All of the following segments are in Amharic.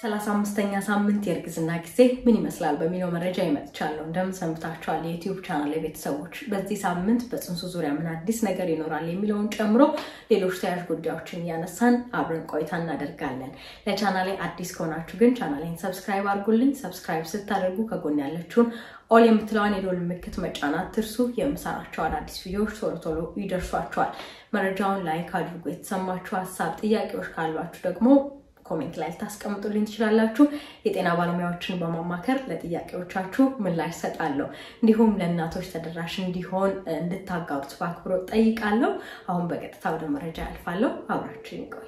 ሰላሳ አምስተኛ ሳምንት የእርግዝና ጊዜ ምን ይመስላል በሚለው መረጃ ይመጥቻለሁ። እንደምን ሰንብታችኋል የዩቲዩብ ቻናል ቤተሰቦች? በዚህ ሳምንት በፅንሱ ዙሪያ ምን አዲስ ነገር ይኖራል የሚለውን ጨምሮ ሌሎች ተያያዥ ጉዳዮችን እያነሳን አብረን ቆይታ እናደርጋለን። ለቻናሌ አዲስ ከሆናችሁ ግን ቻናሌን ሰብስክራይብ አድርጉልኝ። ሰብስክራይብ ስታደርጉ ከጎን ያለችውን ኦል የምትለዋን የደወል ምልክት መጫን አትርሱ። የምሰራቸው አዳዲስ ቪዲዮዎች ቶሎ ቶሎ ይደርሷችኋል። መረጃውን ላይክ አድርጉ። የተሰማችሁ ሀሳብ፣ ጥያቄዎች ካሏችሁ ደግሞ ኮሜንት ላይ ልታስቀምጡልኝ ትችላላችሁ። የጤና ባለሙያዎችን በማማከር ለጥያቄዎቻችሁ ምላሽ ሰጣለሁ። እንዲሁም ለእናቶች ተደራሽ እንዲሆን እንድታጋሩት በአክብሮት ጠይቃለሁ። አሁን በቀጥታ ወደ መረጃ ያልፋለሁ። አብራችሁ ይቆዩ።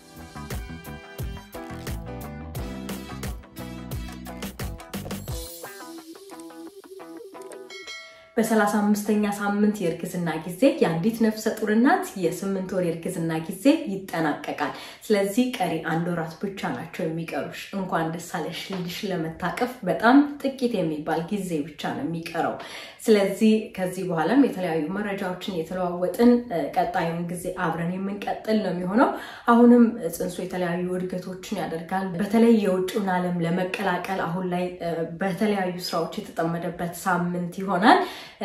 በሰላሳ አምስተኛ ሳምንት የእርግዝና ጊዜ የአንዲት ነፍሰ ጡር እናት የስምንት ወር የእርግዝና ጊዜ ይጠናቀቃል። ስለዚህ ቀሪ አንድ ወራት ብቻ ናቸው የሚቀሩሽ። እንኳን ደስ አለሽ ልጅሽ ለመታቀፍ በጣም ጥቂት የሚባል ጊዜ ብቻ ነው የሚቀረው። ስለዚህ ከዚህ በኋላም የተለያዩ መረጃዎችን የተለዋወጥን ቀጣዩን ጊዜ አብረን የምንቀጥል ነው የሚሆነው። አሁንም ፅንሱ የተለያዩ እድገቶችን ያደርጋል። በተለይ የውጭውን ዓለም ለመቀላቀል አሁን ላይ በተለያዩ ስራዎች የተጠመደበት ሳምንት ይሆናል።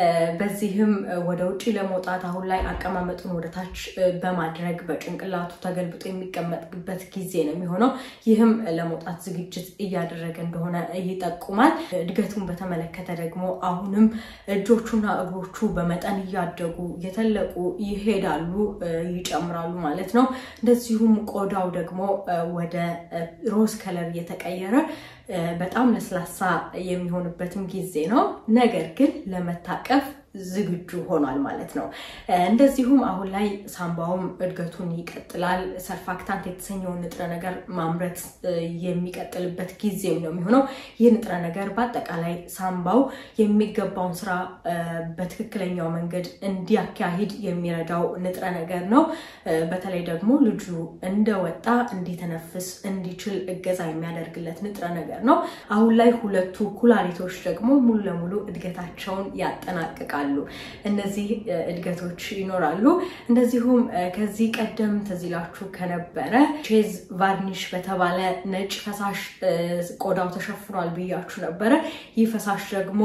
በዚህም ወደ ውጭ ለመውጣት አሁን ላይ አቀማመጡን ወደታች በማድረግ በጭንቅላቱ ተገልብጦ የሚቀመጥበት ጊዜ ነው የሚሆነው። ይህም ለመውጣት ዝግጅት እያደረገ እንደሆነ ይጠቁማል። እድገቱን በተመለከተ ደግሞ አሁንም እጆቹና እግሮቹ በመጠን እያደጉ እየተለቁ ይሄዳሉ፣ ይጨምራሉ ማለት ነው። እንደዚሁም ቆዳው ደግሞ ወደ ሮዝ ከለር እየተቀየረ በጣም ለስላሳ የሚሆንበትም ጊዜ ነው። ነገር ግን ለመታቀፍ ዝግጁ ሆኗል ማለት ነው። እንደዚሁም አሁን ላይ ሳምባውም እድገቱን ይቀጥላል። ሰርፋክታንት የተሰኘውን ንጥረ ነገር ማምረት የሚቀጥልበት ጊዜም ነው የሚሆነው። ይህ ንጥረ ነገር በአጠቃላይ ሳምባው የሚገባውን ስራ በትክክለኛው መንገድ እንዲያካሂድ የሚረዳው ንጥረ ነገር ነው። በተለይ ደግሞ ልጁ እንደወጣ እንዲተነፍስ እንዲችል እገዛ የሚያደርግለት ንጥረ ነገር ነው። አሁን ላይ ሁለቱ ኩላሊቶች ደግሞ ሙሉ ለሙሉ እድገታቸውን ያጠናቅቃሉ። እነዚህ እድገቶች ይኖራሉ። እንደዚሁም ከዚህ ቀደም ትዝ ይላችሁ ከነበረ ቼዝ ቫርኒሽ በተባለ ነጭ ፈሳሽ ቆዳው ተሸፍኗል ብያችሁ ነበረ። ይህ ፈሳሽ ደግሞ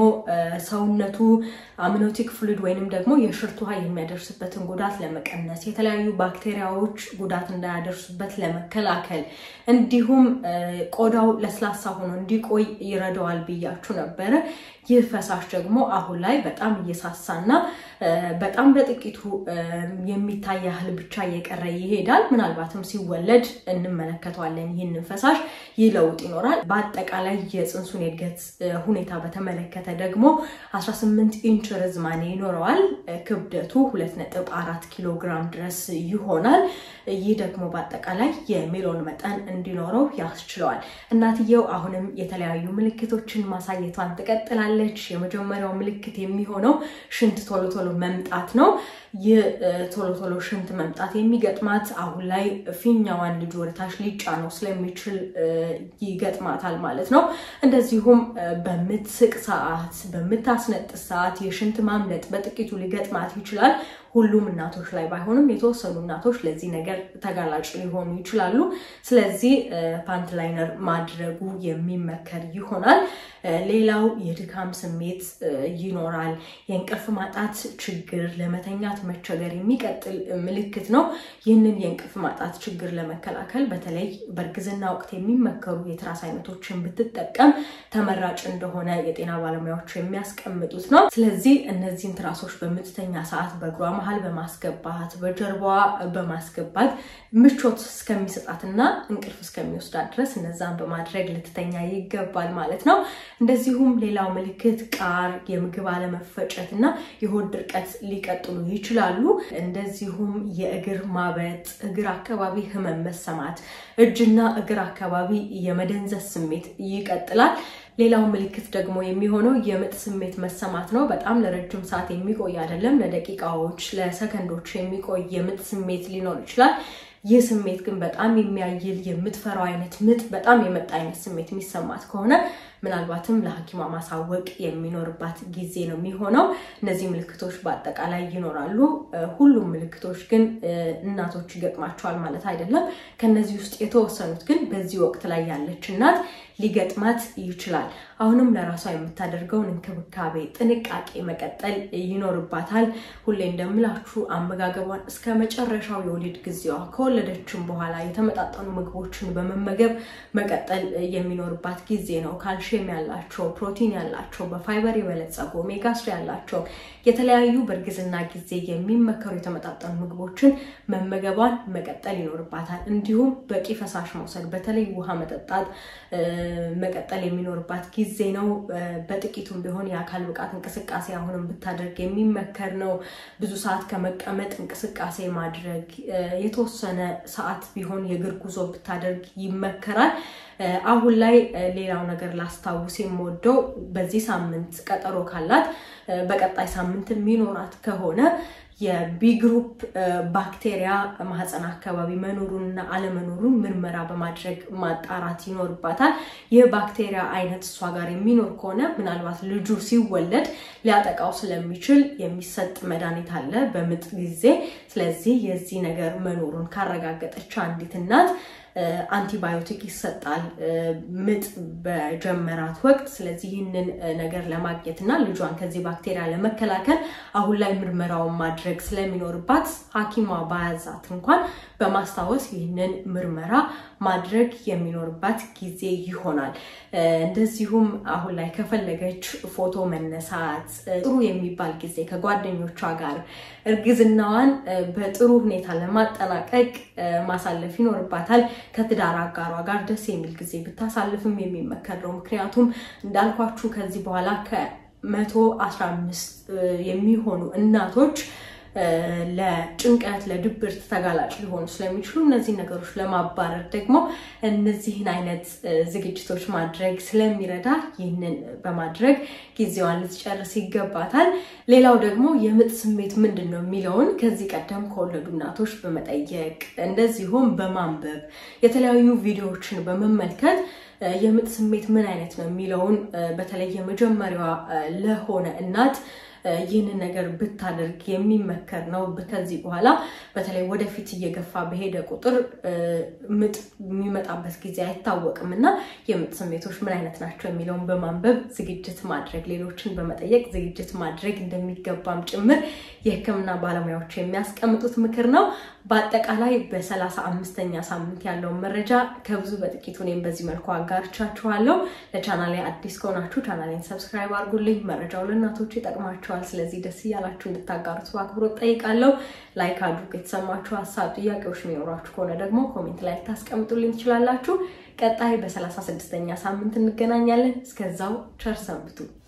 ሰውነቱ አምኖቲክ ፍሉድ ወይንም ደግሞ የሽርት ውሃ የሚያደርስበትን ጉዳት ለመቀነስ የተለያዩ ባክቴሪያዎች ጉዳት እንዳያደርሱበት ለመከላከል እንዲሁም ቆዳው ለስላሳ ሆኖ እንዲቆይ ይረዳዋል ብያችሁ ነበረ። ይህ ፈሳሽ ደግሞ አሁን ላይ በጣም እየሳሳና በጣም በጥቂቱ የሚታይ ያህል ብቻ እየቀረ ይሄዳል። ምናልባትም ሲወለድ እንመለከተዋለን ይህንን ፈሳሽ። ይህ ለውጥ ይኖራል። በአጠቃላይ የፅንሱን የእድገት ሁኔታ በተመለከተ ደግሞ 18 ኢንች ርዝማኔ ይኖረዋል። ክብደቱ 2.4 ኪሎ ግራም ድረስ ይሆናል። ይህ ደግሞ በአጠቃላይ የሜሎን መጠን እንዲኖረው ያስችለዋል። እናትየው አሁንም የተለያዩ ምልክቶችን ማሳየቷን ትቀጥላለች። የመጀመሪያው ምልክት የሚሆነው ሽንት ቶሎ ቶሎ መምጣት ነው። ይህ ቶሎ ቶሎ ሽንት መምጣት የሚገጥማት አሁን ላይ ፊኛዋን ልጅ ወደታች ሊጫነው ስለሚችል ይገጥማታል ማለት ነው። እንደዚሁም በምትስቅ ሰዓት፣ በምታስነጥስ ሰዓት የሽንት ማምለጥ በጥቂቱ ሊገጥማት ይችላል። ሁሉም እናቶች ላይ ባይሆንም የተወሰኑ እናቶች ለዚህ ነገር ተጋላጭ ሊሆኑ ይችላሉ። ስለዚህ ፓንት ላይነር ማድረጉ የሚመከር ይሆናል። ሌላው የድካም ስሜት ይኖራል። የእንቅልፍ ማጣት ችግር፣ ለመተኛት መቸገር የሚቀጥል ምልክት ነው። ይህንን የእንቅልፍ ማጣት ችግር ለመከላከል በተለይ በእርግዝና ወቅት የሚመከሩ የትራስ አይነቶችን ብትጠቀም ተመራጭ እንደሆነ የጤና ባለሙያዎች የሚያስቀምጡት ነው። ስለዚህ እነዚህን ትራሶች በምትተኛ ሰዓት በእግሯ መሀል በማስገባት በጀርባዋ በማስገባት ምቾት እስከሚሰጣትና እንቅልፍ እስከሚወስዳት ድረስ እነዛን በማድረግ ልትተኛ ይገባል ማለት ነው። እንደዚሁም ሌላው ምልክት ቃር፣ የምግብ አለመፈጨት እና የሆድ ድርቀት ሊቀጥሉ ይችላሉ። እንደዚሁም የእግር ማበጥ፣ እግር አካባቢ ህመም መሰማት፣ እጅና እግር አካባቢ የመደንዘዝ ስሜት ይቀጥላል። ሌላው ምልክት ደግሞ የሚሆነው የምጥ ስሜት መሰማት ነው። በጣም ለረጅም ሰዓት የሚቆይ አይደለም። ለደቂቃዎች፣ ለሰከንዶች የሚቆይ የምጥ ስሜት ሊኖር ይችላል። ይህ ስሜት ግን በጣም የሚያይል የምትፈራው አይነት ምጥ በጣም የመጣ አይነት ስሜት የሚሰማት ከሆነ ምናልባትም ለሐኪሟ ማሳወቅ የሚኖርባት ጊዜ ነው የሚሆነው። እነዚህ ምልክቶች በአጠቃላይ ይኖራሉ። ሁሉም ምልክቶች ግን እናቶች ይገጥማቸዋል ማለት አይደለም። ከነዚህ ውስጥ የተወሰኑት ግን በዚህ ወቅት ላይ ያለች እናት ሊገጥማት ይችላል። አሁንም ለራሷ የምታደርገውን እንክብካቤ፣ ጥንቃቄ መቀጠል ይኖርባታል። ሁሌ እንደምላችሁ አመጋገቧን እስከ መጨረሻው የወሊድ ጊዜዋ ከወለደችም በኋላ የተመጣጠኑ ምግቦችን በመመገብ መቀጠል የሚኖርባት ጊዜ ነው። ካልሽየም ያላቸው፣ ፕሮቲን ያላቸው፣ በፋይበር የበለጸጉ ኦሜጋ ስሪ ያላቸው የተለያዩ በእርግዝና ጊዜ የሚመከሩ የተመጣጠኑ ምግቦችን መመገቧን መቀጠል ይኖርባታል። እንዲሁም በቂ ፈሳሽ መውሰድ፣ በተለይ ውሃ መጠጣት መቀጠል የሚኖርባት ጊዜ ነው። በጥቂቱም ቢሆን የአካል ብቃት እንቅስቃሴ አሁንም ብታደርግ የሚመከር ነው። ብዙ ሰዓት ከመቀመጥ እንቅስቃሴ ማድረግ፣ የተወሰነ ሰዓት ቢሆን የእግር ጉዞ ብታደርግ ይመከራል። አሁን ላይ ሌላው ነገር ላስታውስ የምወደው በዚህ ሳምንት ቀጠሮ ካላት በቀጣይ ሳምንት የሚኖራት ከሆነ የቢ ግሩፕ ባክቴሪያ ማህፀን አካባቢ መኖሩንና አለመኖሩን ምርመራ በማድረግ ማጣራት ይኖርባታል። ይህ ባክቴሪያ አይነት እሷ ጋር የሚኖር ከሆነ ምናልባት ልጁ ሲወለድ ሊያጠቃው ስለሚችል የሚሰጥ መድኃኒት አለ በምጥ ጊዜ። ስለዚህ የዚህ ነገር መኖሩን ካረጋገጠች አንዲት እናት አንቲባዮቲክ ይሰጣል ምጥ በጀመራት ወቅት። ስለዚህ ይህንን ነገር ለማግኘት እና ልጇን ከዚህ ባክቴሪያ ለመከላከል አሁን ላይ ምርመራውን ማድረግ ስለሚኖርባት ሐኪሟ ባያዛት እንኳን በማስታወስ ይህንን ምርመራ ማድረግ የሚኖርባት ጊዜ ይሆናል። እንደዚሁም አሁን ላይ ከፈለገች ፎቶ መነሳት፣ ጥሩ የሚባል ጊዜ ከጓደኞቿ ጋር እርግዝናዋን በጥሩ ሁኔታ ለማጠናቀቅ ማሳለፍ ይኖርባታል። ከትዳር አጋሯ ጋር ደስ የሚል ጊዜ ብታሳልፍም የሚመከር ነው። ምክንያቱም እንዳልኳችሁ ከዚህ በኋላ ከመቶ አስራ አምስት የሚሆኑ እናቶች ለጭንቀት ለድብርት ተጋላጭ ሊሆኑ ስለሚችሉ እነዚህ ነገሮች ለማባረር ደግሞ እነዚህን አይነት ዝግጅቶች ማድረግ ስለሚረዳ ይህንን በማድረግ ጊዜዋን ልትጨርስ ይገባታል። ሌላው ደግሞ የምጥ ስሜት ምንድን ነው የሚለውን ከዚህ ቀደም ከወለዱ እናቶች በመጠየቅ እንደዚሁም በማንበብ የተለያዩ ቪዲዮዎችን በመመልከት የምጥ ስሜት ምን አይነት ነው የሚለውን በተለይ የመጀመሪያዋ ለሆነ እናት ይህንን ነገር ብታደርግ የሚመከር ነው። ከዚህ በኋላ በተለይ ወደፊት እየገፋ በሄደ ቁጥር ምጥ የሚመጣበት ጊዜ አይታወቅም እና የምጥ ስሜቶች ምን አይነት ናቸው የሚለውን በማንበብ ዝግጅት ማድረግ፣ ሌሎችን በመጠየቅ ዝግጅት ማድረግ እንደሚገባም ጭምር የሕክምና ባለሙያዎች የሚያስቀምጡት ምክር ነው። በአጠቃላይ በሰላሳ አምስተኛ ሳምንት ያለውን መረጃ ከብዙ በጥቂቱ እኔም በዚህ መልኩ አጋርቻችኋለሁ። ለቻናሌ አዲስ ከሆናችሁ ቻናሌን ሰብስክራይብ አድርጉልኝ። መረጃው ለእናቶች ይጠቅማችኋል። ስለዚህ ደስ እያላችሁ እንድታጋሩት በአክብሮት ጠይቃለሁ። ላይክ አድርጉ። የተሰማችሁ ሀሳብ፣ ጥያቄዎች የሚኖሯችሁ ከሆነ ደግሞ ኮሜንት ላይ ልታስቀምጡልኝ ትችላላችሁ። ቀጣይ በሰላሳ ስድስተኛ ሳምንት እንገናኛለን። እስከዛው ቸር ሰንብቱ።